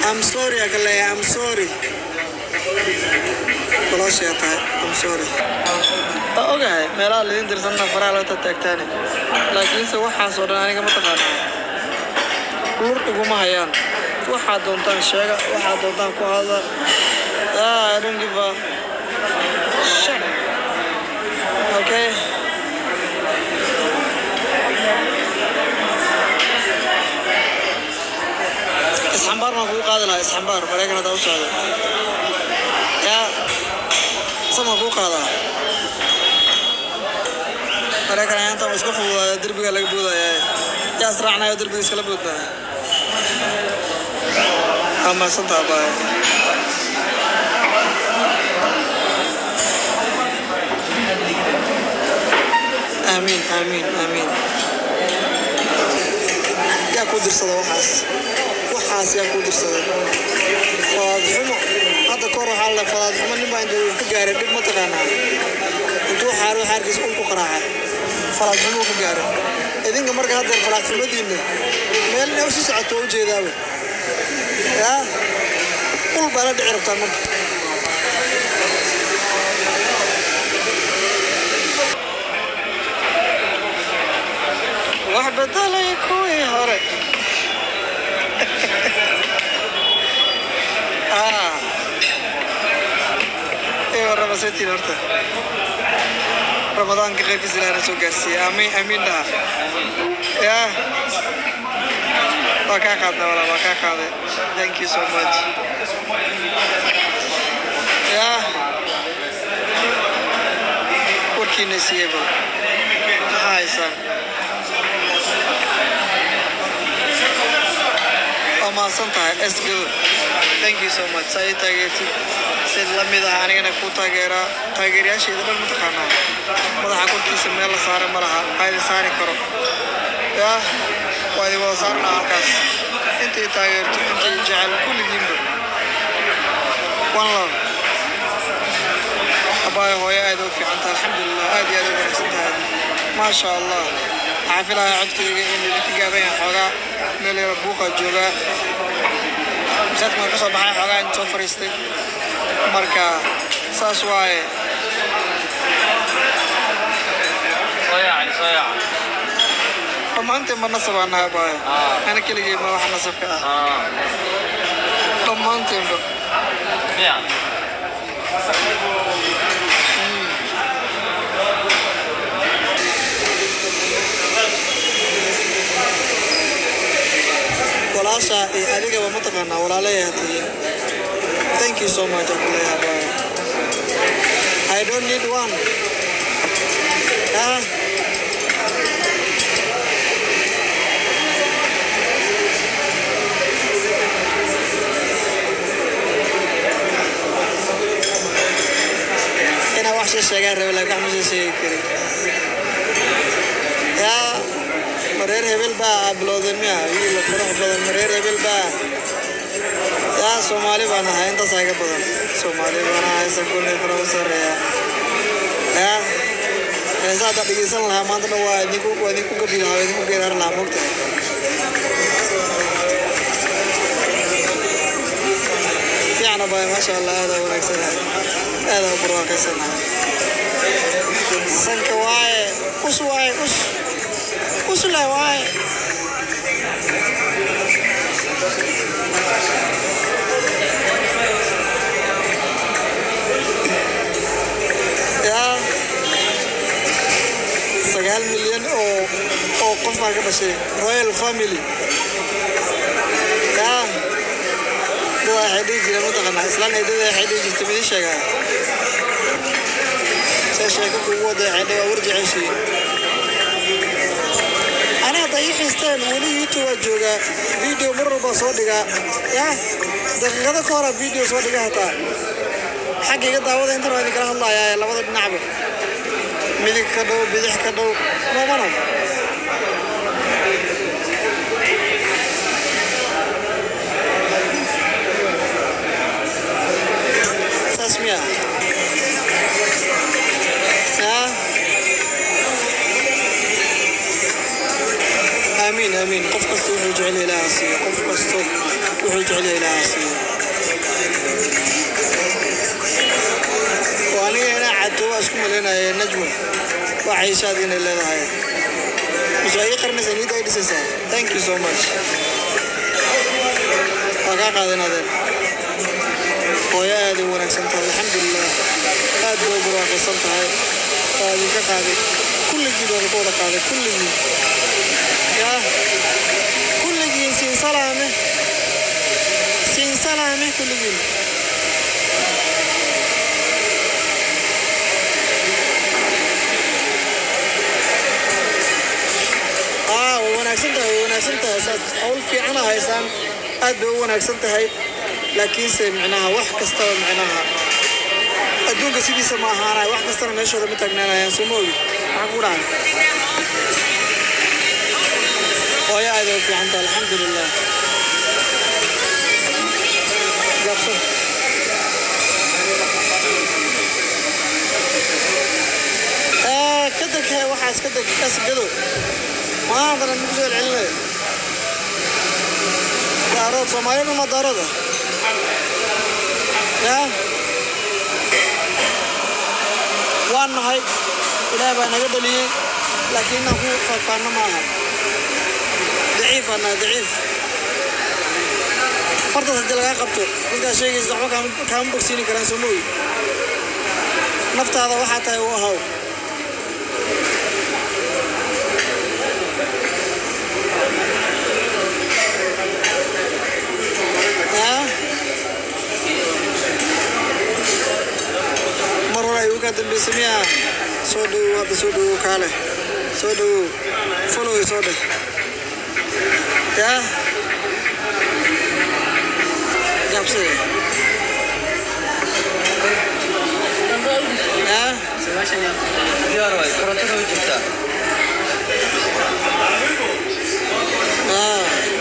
I'm sorry aa ka leeyahay I'm sorry walaashaa tahay I'm sorry waa ogahay meelaha laydin dirsanna faraha loo taagtaagtaane laakiinse waxaasoo dhan aniga ma taqaanaa lur iguma hayaan waxaad doontaan sheega waxaad doontaan ku hadla ah, I don't give a shit. Okay. isxambaar baan kugu qaadi lahaa isxambaar maraykan haddaa u socdo yaa samaan kuu qaadaa maraykan ayaanta waa iska fududaaya derbiga laga boodaya yaa israacnayo derbiga iskala boodnaa waa mahadsantaa baay aamiin aamiin aamiin yaa ku dirsada waxaas waxaas yaa ku dirsaday fadaadxumo hadda kahor waxaa la fadaadxumo nin baa intuu ka gaaray dhib mataqaanaa intuu xaaro xaarkiisa ul ku qaraacay fadaadxumo ka gaaray idinka marka haddeer fadaadxumadiinna meel inay usii socoto waa ujeedaaba yaa ul baa la dhici rabtaa marka wax bedelay kuwii hore ah ee warrama setiin horta ramadaanka qaybkiisa ilaahna soo gaarsiiya amiin amiin dhaha yaa waa kaa qaadna walaa waa kaa qaaday thank you so much yaa warkiina siiyey bal maxaa haysaan waa mahadsan tahay esgado thank you so much saa ii taageertid sid la mid ah anigana kuu taageeraa taageerayaashayda dhan mataqaanaa madaxa korkiisa meel la saara ma laha waa idin saari karo yaa waa idin wada saarnaa halkaas intay taageerto intay jecel kulligiinba one love abaayo hooyo aad u fiican tahay alxamdulilah aad iyo aad u wanaagsan tahay maasha allah waxaa filayaa codkayga in idinka gaaban yahay xoogaa meel yara buuqaa joogaa masaajka waan ka soo baxay xoogaa in soo fariistay marka saas waaye dhammaanteen ma nasab aan nahay abaayo ana keligay ma wax nasabka ah dhammaanteenba walaasha iyo adigaba mataqaanaa walaalayaa tihiin thank you so much abdullahi abaayo i don't need one ah inaa wax sii sheegaan rabe laakiin wax ma sii sheegi karin yaa mareer hebel baa ablooden miya wiil qurux badan mareer hebel baa yaa soomaali baan ahay intaas iga badan soomaali baan ahay sankulni fara u sarreeya yaa heesa haddaa dhegeysan lahaa maanta dhan waa idinku waa idinku gabi lahaa waa idinku geeraar lahaa mogtahay fiicna baay maasha allah aada wanaagsanahay aada u barwaaqaysanahay sanka waaye us waaye us us leh waaye yaa sagaal milyan oo oo qof baa ka dhashay royal family yaa dada waxay dhihi jireen mataqaanaa islaan eedada waxay dhihi jirtay midii sheegaa see sheeko kugu wada waxay dhihi waa warjeceshiin ana hadda ii xiisteen weli youtube waa joogaa video mar walba soo dhigaa yaa daqiiqado ka hora video soo dhiga hataa xagga iga daawada intan waa idinkala hadlayaa ee labada dhinacba midig ka dhow bidix ka dhow moomana saas miya yaa aamiin aamiin qof kasta wuxuu jecel yahay ilaaha siiyo qof kasta wuxuu jecel yahay ilaaha siiyo maciishaad inay leedahay mise waa ii qarinaysa niyadda ay dhisaysaa thank you so much waa kaa qaadan adeen hooyo aad u wanaagsan tahay alxamdulilah aad bay u barwaaqaysan tahay waa idinka qaaday kulligiin waa idinka wada qaaday kulligiin yaa kulligiin siin salaame siin salaame kulligiin aa way wanaagsan tahay way wanaagsan tahay saas hawl fiicana haysaan aad bay u wanaagsan tahay laakiinse micnaha wax kastaba micnaha adduunka sidiisa ma ahaanay wax kastana meeshooda ma taagnaanayaan soo ma ogi maxaa ku dhahay hooyo aad ay u fiican tahay alxamdulilah gaabsan Eh, ka deg he waxaas ka deg kasgado maantana nagu soo celcelinaya daarood soomaaliyadu ma daarooda yaa waan nahay ilaah baa naga dhaliyey laakiin inaan ku faahfaahno ma aha daciif baan nahay daciif fartaas haddii lagaa qabto dadkaa sheegaysa waxba kaama- kaama bogsiini karaan soo mooyi naftaada waxaa tahay u ahaw yaa mar hore ayuu kaa dambeysay miyaa soo dhowow hadda soo dhowow kaale soo dhowow follow soo dheh yaa gaabsade yaa diyaar waay korontada way jirtaa aa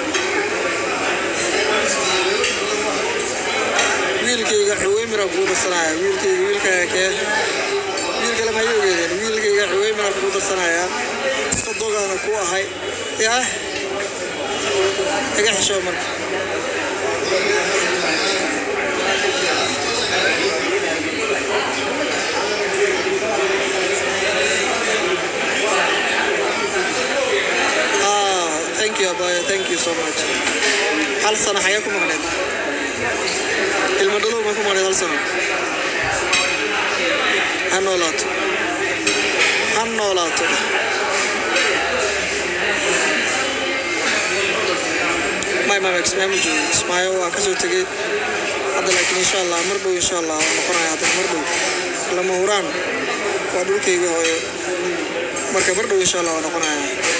wiilkayga xuweymira kugu darsanaya wiilkayga wiilkaaga kee wiil kale ma ogeedeen wiilkayga xuweymira kugu darsanaya sadogaana ku ahay yaa iga xishoo marka Ah, thank you abaya thank you so much hal sano xagee ku maqneed ilmo dhalow ma ku maqneed hal sano ha noolaato ha noolaato may mama kismaayo ma joogo kismaayo waa kasoo tegey hadda laakiin insha allah mar dhow insha allah waa noqonaya haddana mar dhow lama huraan waa dhulkayga hooyo marka mar dhow insha allah waa noqonaya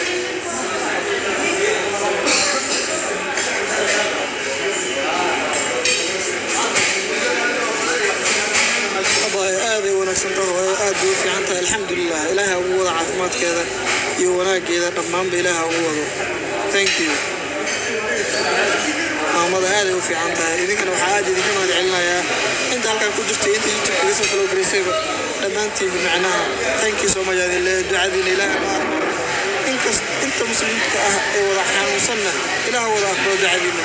abaayo aad ay wanaagsan tahay hooyo aad bay u fiican tahay alxamdulilah ilaaha ugu wada caafimaadkeeda iyo wanaageeda dhammaanba ilaaha ugu wado thank you maamada aad ay u fiican tahay idinkana waxaa aad idinka mahad celinayaa inta halkan ku jirtay inta youtube kaga soo kala garaysayba dhammaantiinba macnaha thank you so much adin leeyahay ducadiina ilaaha ma aqbalo inkas inta muslimiinta ah ee wada xanuunsanna ilaaha wada aqbalo ducadiina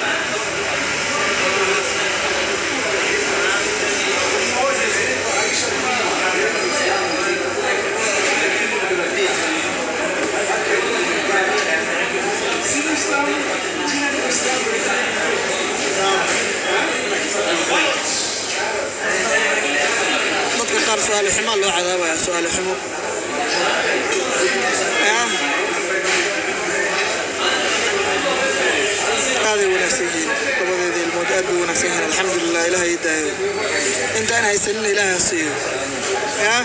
dadka qaar su-aalo xumaa loo cadaabaya su-aalo xumo yaa aaday wanaagsan yihiin labadeeda ilmood aad bay wanaagsan yihiin alxamdulilah ilaah ii daayo intaan haysanina ilaah ha siiyo yaa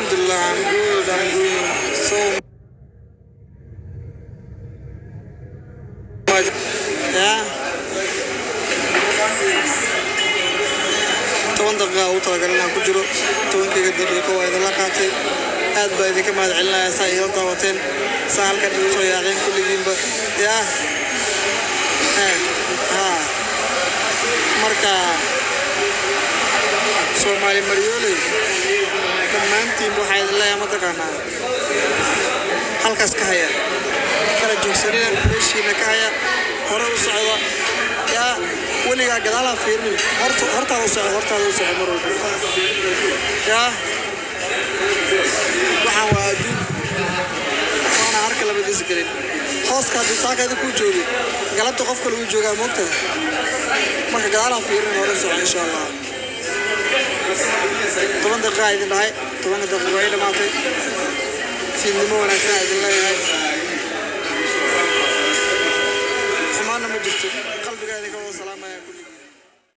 Alhamdulillah, I'm good. I'm doing so much. Yeah. toban daqiiqa ugu talagalay inaan ku jiro tobankayga daqiiqo waa idinla qaatay aad baa idinka mahad celinaya saa iila daawateen saa halkan igu soo yaaceen kulligiinba yaa haa marka soomaali maryooley dhammaantiinba waxaa idin leeyahay mataqaanaa halkaas ka haya kala joogsanina meeshiina ka haya hore u socda yaa weligaa gadaalaha fiirnin horta hortaada u soco hortaada u soco mar walba yaa waxaan waa adduun waana harka labadiisa gelin hooska haddii saakayda kuu joogay galabta qofka lagu joogaa moogtada marka gadaalaha fiirnin hore u soco insha allah toban daqiiqa idin dhahay tobanka daqiiqo ay dhammaatay fiidnimo wanaagsan aa idin leeyahay